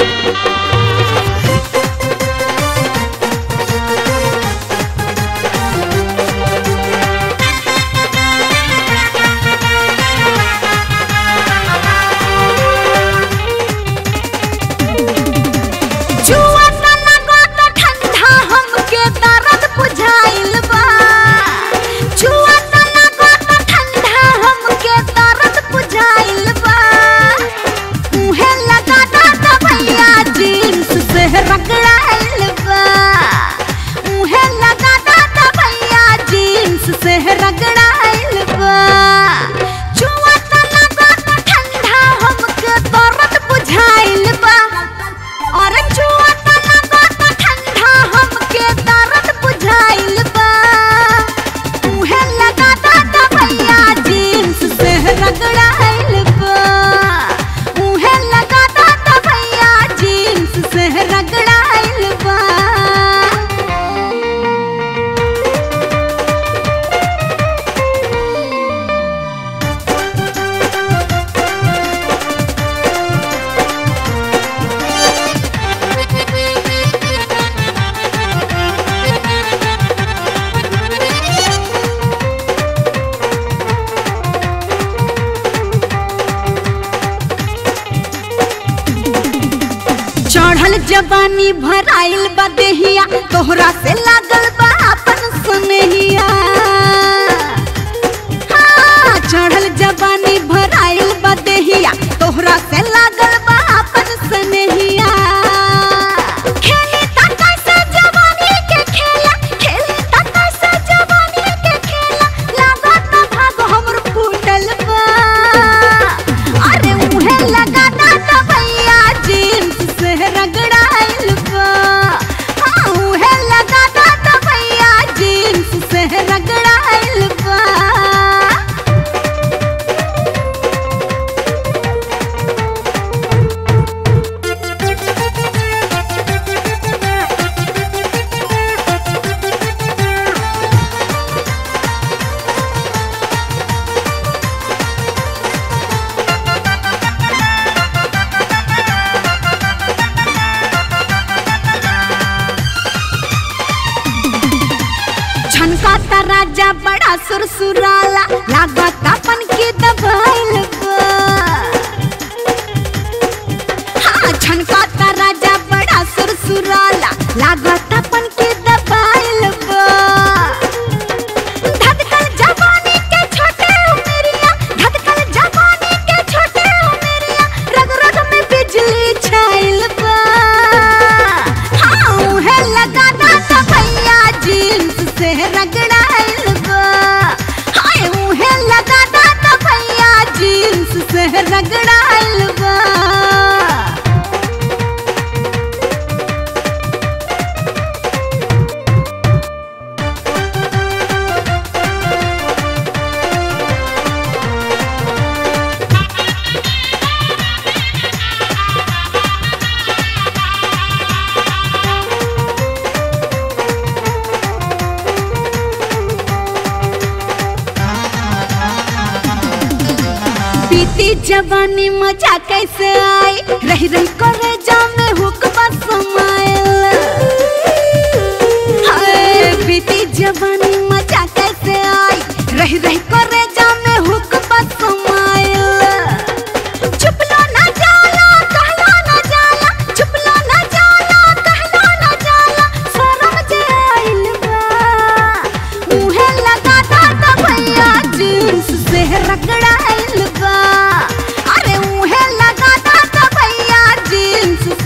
जुआ त लगो त ठंडा हमके दर्द बुझाइल बा जुआ त लगो त ठंडा हमके दर्द बुझाइल बा मुहे लगा दा दबैया जींस से रगड़ाइल बा मुहे लगा दा दबैया जींस से रगड़ाइल बा जुआ त लगो त ठंडा हमके दर्द बुझाइल बा और जुआ त लगो त ठंडा हमके दर्द बुझाइल बा मुहे लगा दा दबैया जींस से रगड़ाइल बा मुहे लगा दा दबैया जींस से रगड़ाइल बा चढ़ल जवानी भराइल बा देहिया तोहरा से लागल बा अपन सुनहिया हाँ, चढ़ल जवानी भराइल बा देहिया तोहरा से लागल बा अपन सुनहिया खेली ता कैसे जवानी के खेला खेली ता कैसे जवानी के खेला लागत भाग हमर फूटल बा अरे मुहे लगा दा दबैया जींस से रगड़ाइल बा हाँ मुहे लगा दा दबैया जींस से रगड़ाइल बा छनकाता राजा बड़ा सुरसुराला लागत अपन के दबाइल बा हाँ छनकाता राजा बड़ा सुरसुराला लागत अपन के दबाइल बा धधकल जवानी के छोटे उमेरिया धधकल जवानी के छोटे उमेरिया रग रग में बिजली छाइल बा हाँ उहे लगा दा दबैया जींस से रगड़ाइल बा हाय उहे लगा दा दबैया जींस से रगड़ाइल बा बीती जवानी मजा कैसे आई रही रही करे जामे हुक्म समायल हाय बीती जवानी मजा कैसे आई रही रही करे जामे हुक्म समायल चुपलो ना जाला कहलो ना जाला चुपलो ना जाला कहलो ना जाला शरम जे आइल बा मुहे लगा दा दबैया जींस से रगड़ाइल बा अरे मुहे लगा दा दबैया जींस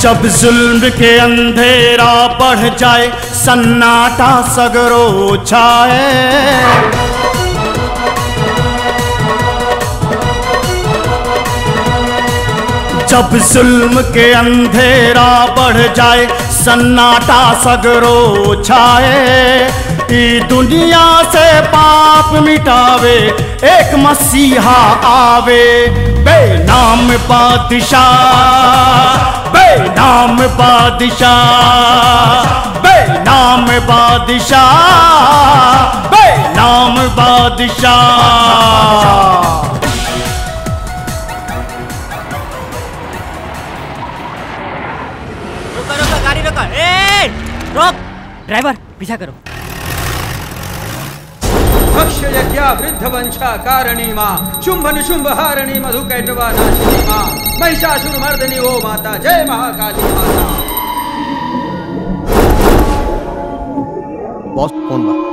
जब जुल्म के अंधेरा बढ़ जाए सन्नाटा सगरो छाए जब जुल्म के अंधेरा बढ़ जाए सन्नाटा सगरो छाए ई दुनिया से पाप मिटावे एक मसीहा आवे बेनाम बादशाह बेनाम बादशाह बेनाम बादशाह बेनाम बादशाह रोका रोका गाड़ी रोका ए रोक ड्राइवर पीछा करो भक्ष्य यज्ञा वृद्ध वंशा कारिणी माँ शुंभ निशुंभ हारिणी मधु कैटवा नाशिनी माँ महिषासुर मर्दनी ओ माता जय महाकाली माता बॉस फोन बा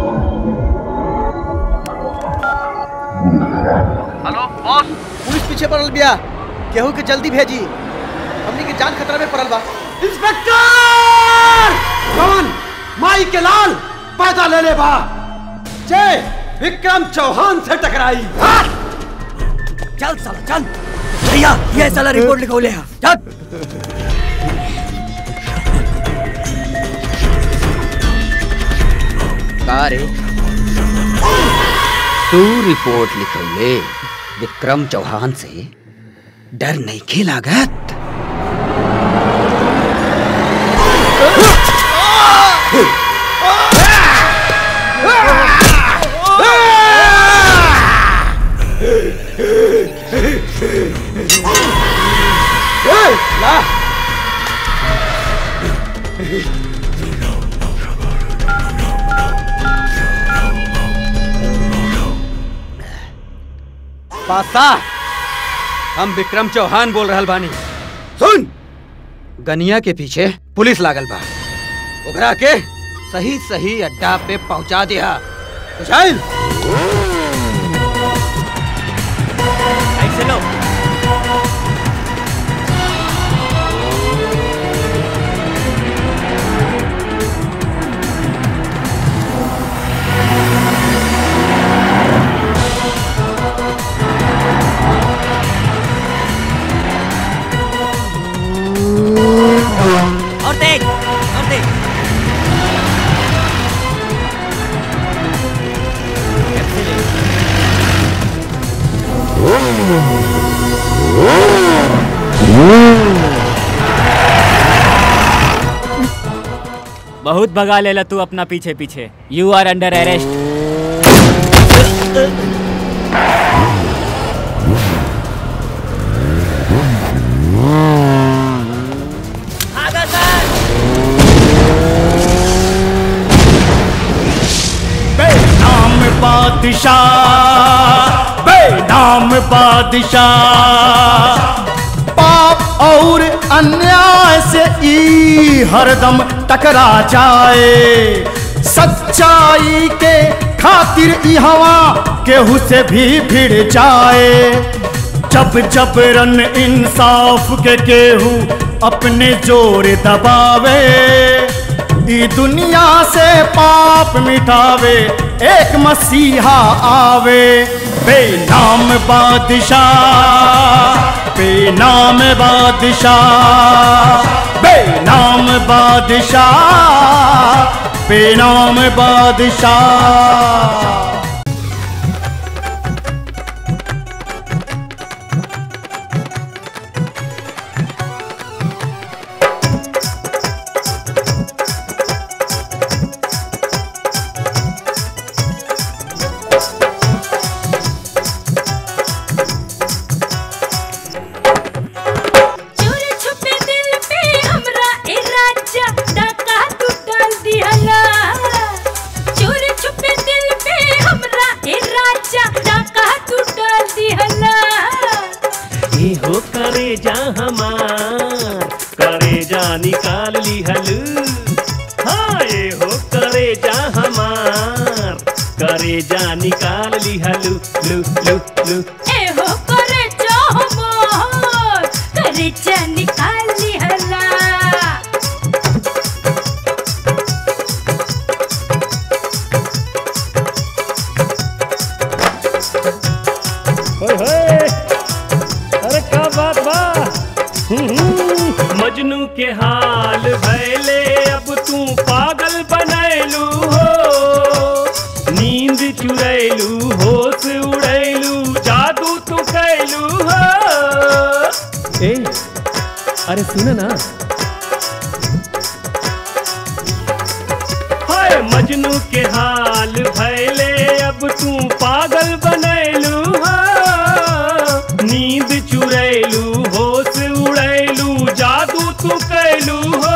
हेलो बॉस पुलिस पीछे पड़ल बिया केहू के जल्दी भेजी हमनी के जान खतरा में पड़ल बा इंस्पेक्टर कौन माई के लाल पैदा ले ले बा जय विक्रम चौहान से टकराई चल साला चल भैया ये साला रिपोर्ट लिखो ले चल का रे तू रिपोर्ट लिखले विक्रम चौहान से डर नहीं खिलागत ला बादशाह हम विक्रम चौहान बोल रहल बानी सुन गनिया के पीछे पुलिस लागल बा ओकरा के सही सही अड्डा पे पहुंचा दिया बुझाइल ऐसे लो और तेज और तेज बहुत भगा लेला तू अपना पीछे पीछे you are under arrest Benaam Badshah Benaam बादशाह पाप और अन्याय से ई हरदम टकरा जाए सच्चाई के खातिर ई हवा केहू से भी भिड़ जाए जब जब रन इंसाफ के केहू अपने जोर दबावे ई दुनिया से पाप मिटावे एक मसीहा आवे बेनाम बादशाह बेनाम बादशाह बेनाम बादशाह बेनाम बादशाह चोर छुपे दिल पे हमरा ए राजा डाका तू डाल दिहला चोर छुपे दिल पे हमरा ए राजा डाका तू डाल दिहला ए हो करे जा हमार करे जा निकाल ली हलू हाँ ए हो करे जा हमार करे जा निकाल ली हलू लू लू लू ए हो करे चाहो मोर करे जा निकाल दिहला के हाल भैले अब तू पागल बनैलू हो नींद चुरैलू होश उड़ैलू जादू तू कैलू हो ए अरे सुन ना हाय मजनू के हाल भैले अब तू पागल बनैलू हो नींद चुरैलू होश उड़ैलू जादू तू कैलू हो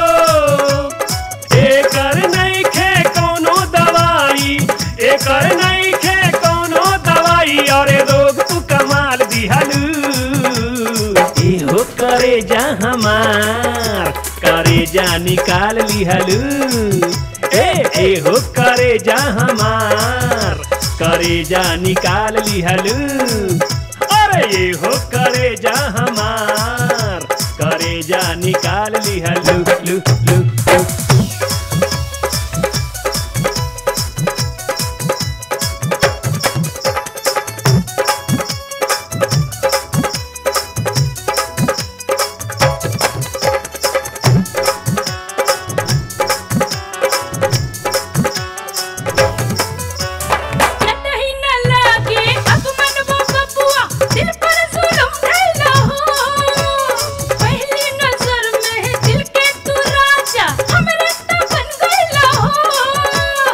एकर नहीं खे कोनो दवाई एकर नहीं खे कोनो दवाई और रोग तू कमाल दिहलू एहो करे जा हमार करे जा निकाल लिहलू ए एहो करे जा हमार करे जा निकाल लिहलू अरे एहो करे जा हमार करे जा निकाल लिहलू लू लू लू कतई न लागे अब मन वो बबुआ दिल पर जुल्म ढैला हो पहली नजर में दिल के तू राजा हमरे तो बन गइला हो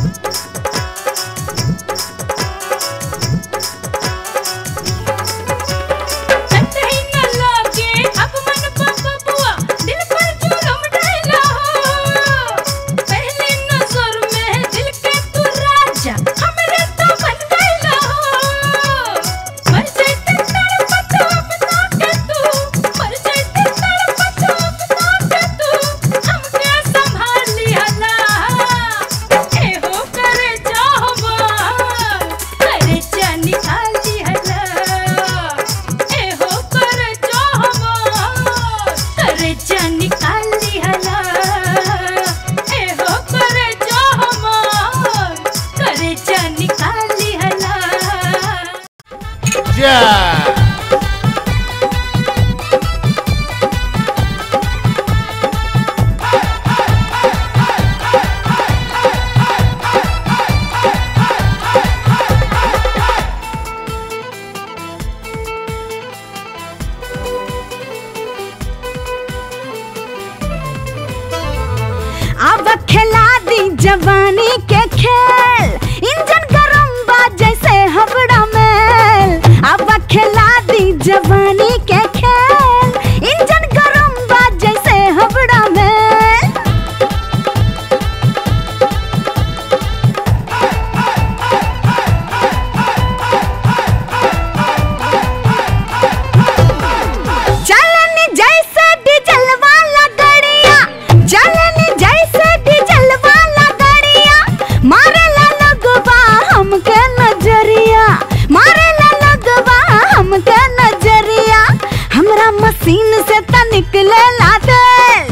कतई न लागे अब मन वो बबुआ दिल पर जुल्म ढैला हो पहली नजर में दिल के तू राजा हमरे तो बन गइला हो मर जाते तड़पत अपना के तू मर जाते तड़पत अपना के तू हमके संभाल लिहला ए हो करे चाहवा करे जा निकाल लिहला ए हो करे चाहवा करे जा निकाल लिहला ए हो करे चाहवा करे जा निकाल लिहला जा अब खिला दी जवानी के खेल इंजन गरम बा जैसे हबड़ा मेल अब खिला दी जवानी के खेल इंजन गरम बा जैसे हबड़ा मेल चलनी जैसे डीजल वाला गड़िया चलनी जैसे डीजल वाला गड़िया मारे ला लगवा हमके नजरिया मारे ला लगवा हमके नजरिया हमरा मशीन से त निकले ला तेल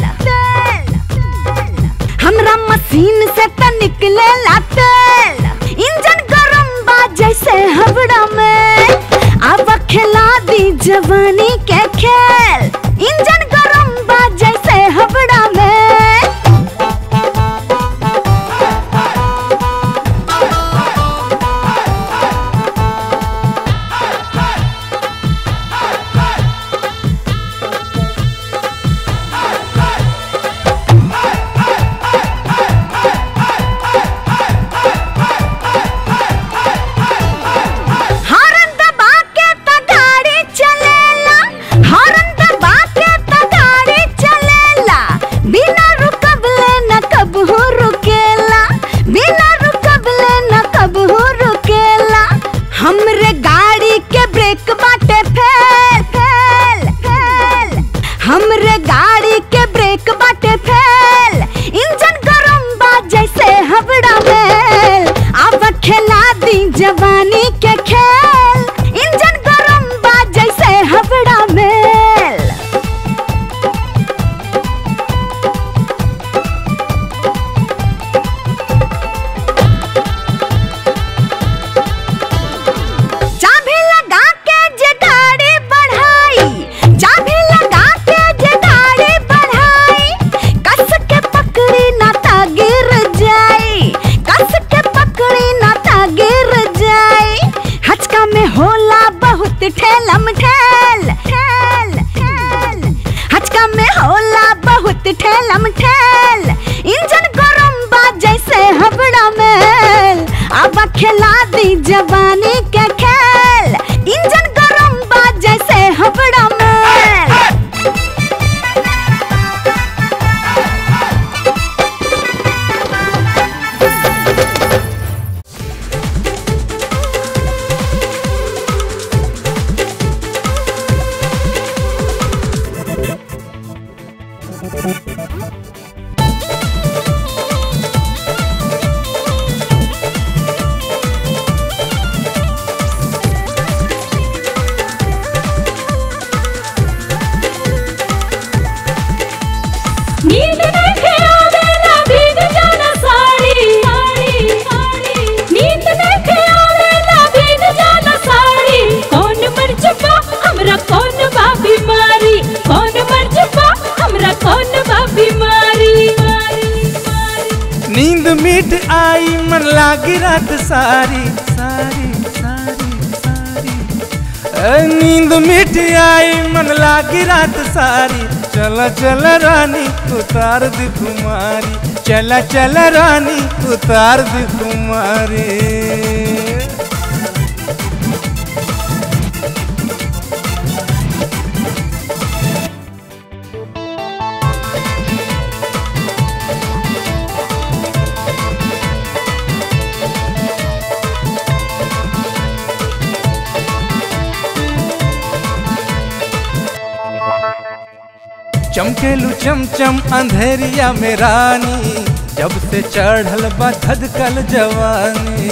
हमरा मशीन से त निकले ला तेल इंजन गरम बा जैसे हबड़ा में अब खिला दी जवानी के खेल इंजन गरम बा जैसे हबड़ा में हॉर्न दबा के त गाड़ी चलेला हॉर्न सिस्टम ठेल इंजन गरम बा जैसे हबड़ा मेल अब खिला दी जवानी के खेल इंजन गरम बा जैसे हबड़ा मेल नींद देखे आवेला भीग जाना साड़ी साड़ी साड़ी नींद देखे आवेला भीग जाना साड़ी कौन मर चुका हमरा कौन बा बीमारी कौन मर चुका हमरा कौन बा बीमारी नींद मिट आई मन लागी रात सारी सारी सारी सारी ए, नींद मिट आई मन लागी रात सारी चला चला रानी उतार दी कुमारी चला चला रानी उतार दी कुमारी चमकेलू चमचम अंधेरिया में रानी जब से चढ़ल बा धधकल जवानी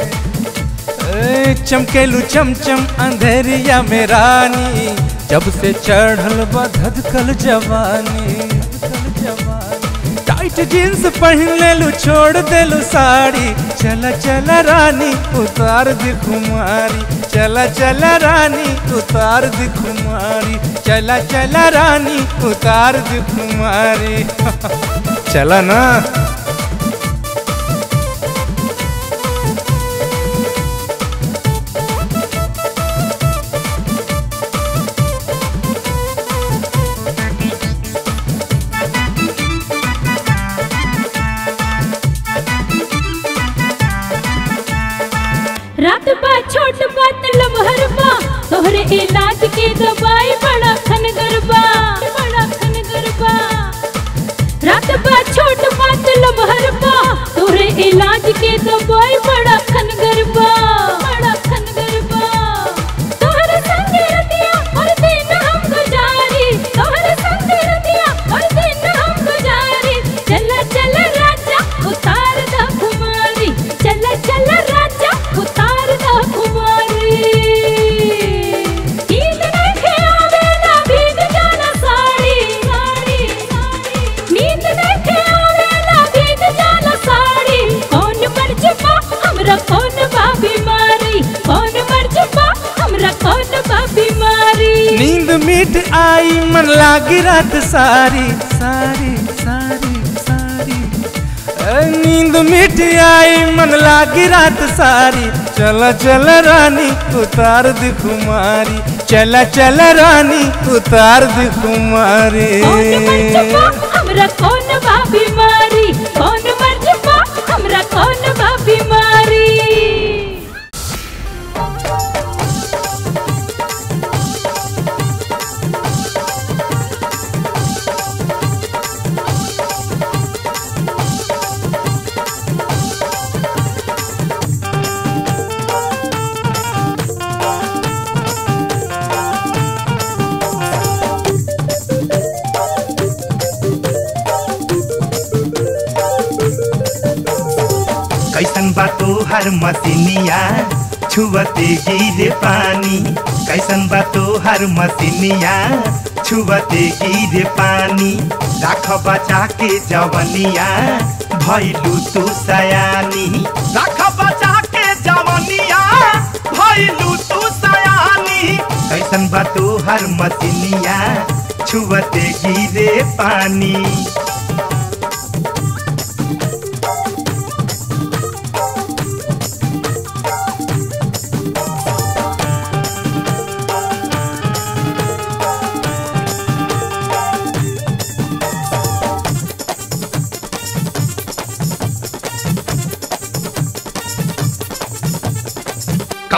ए, चमकेलू चमचम अंधेरिया में रानी जब से चढ़ल बा धधकल जवानी धधकल जवानी टाइट जींस पहन लेलू छोड़ देलू साड़ी चला चला रानी उतार दी कुमारी चला चला रानी उतार दी कुमारी चला चला रानी उतार दी कुमारी चला ना रात बा छोट बात लमहर बा तोहरे इलाज के दवाई बड़ा खनगर बा बड़ा खनगर बा रात बा छोट बात लमहर बा तोहरे इलाज के दवाई बड़ा खनगर बा बड़ा खनगर बा तोहरे संग रतिया हर दिन हम गुजारी तोहरे संग रतिया हर दिन हम गुजारी चला चला राजा उतार दा कुमारी चला चला राजा उतार दा कुमारी नींद देखे आवेला भीग जाना साड़ी साड़ी साड़ी नींद देखे आवेला भीग जाना साड़ी कौन मर चुका हमरा कौन बा बीमारी कौन मर चुका हमरा कौन बा बीमारी नींद मिट आई मन लागी रात सारी सारी सारी सारी ए, नींद मिट आई मन लागी रात सारी चला चला रानी उतार दी कुमारी चला चला रानी उतार दी कुमारी कौन मर चुका हमरा कौन बा बीमारी कौन मर चुका हमरा कौन बा बीमारी कैसन बा तोहार मसिनिया छुवते गिरे पानी कैसन बा तोहार मसिनिया छुवते गिरे पानी राख बचा के जवनिया भैलू तू सयानी राख बचा के जवनिया भैलू तू सयानी कैसन बा तोहार मसिनिया छुवते गिरे पानी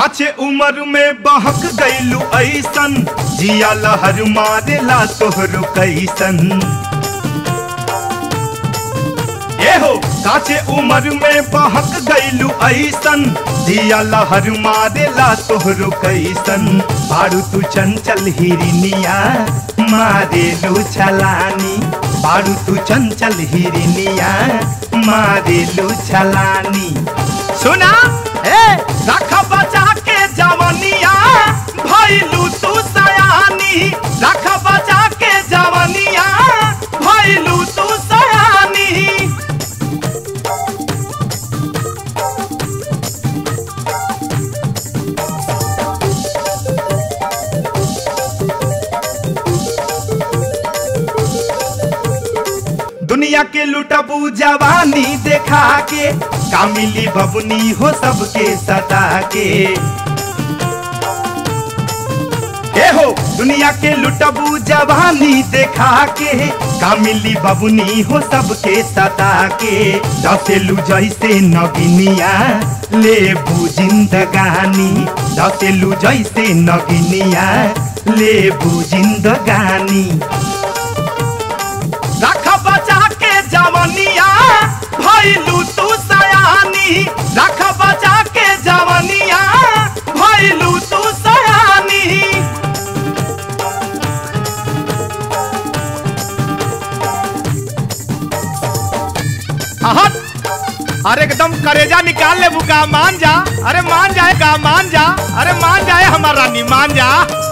काचे उम्र में बहक गईलू ऐसन जिया लहर मारेला तोहरो कैसन ए हो काचे उम्र में बहक गईलू ऐसन जिया लहर मारेला तोहरो कैसन बारू तू चंचल हिरनिया मारेलू छलानी बारू तू चंचल हिरनिया मारेलू छलानी सुना ए रख बचा के जवनिया भइलू तू सयानी रख बचा के जवनिया भइलू तू सयानी दुनिया के लुटबू जवानी देखा के कामिली बबुनी हो सबके सता के ए हो दुनिया के लुटबू जवानी देखा के कामिली बबुनी हो सबके सता के दसेलू जैसे नगिनिया लेबू जिंदगानी दसेलू जैसे नगिनिया लेबू जिंदगानी रख बचा के जवनिया भइलू तू सयानी रख बचा के जवनिया भइलू तू सयानी आहत अरे एकदम करेजा निकाल ले बुका मान जा अरे मान जाए का मान जा अरे मान जाए हमारा रानी मान जा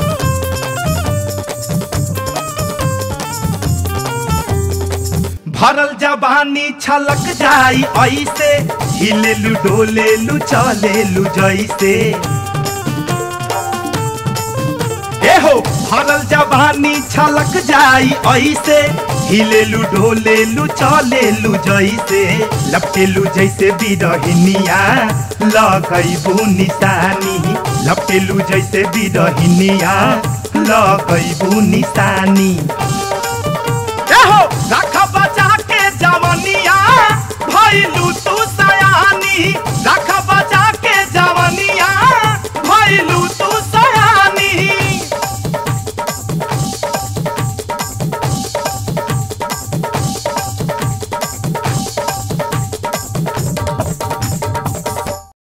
भरल जवानी छलक जाई ऐसे हिलेलू डोलेलू चलेलू जैसे ए हो भरल जवानी छलक जाई ऐसे हिलेलू डोलेलू चलेलू जैसे लपटेलू जैसे बिरहिनिया लगैबू निशानी लपटेलू जैसे बिरहिनिया लगैबू निशानी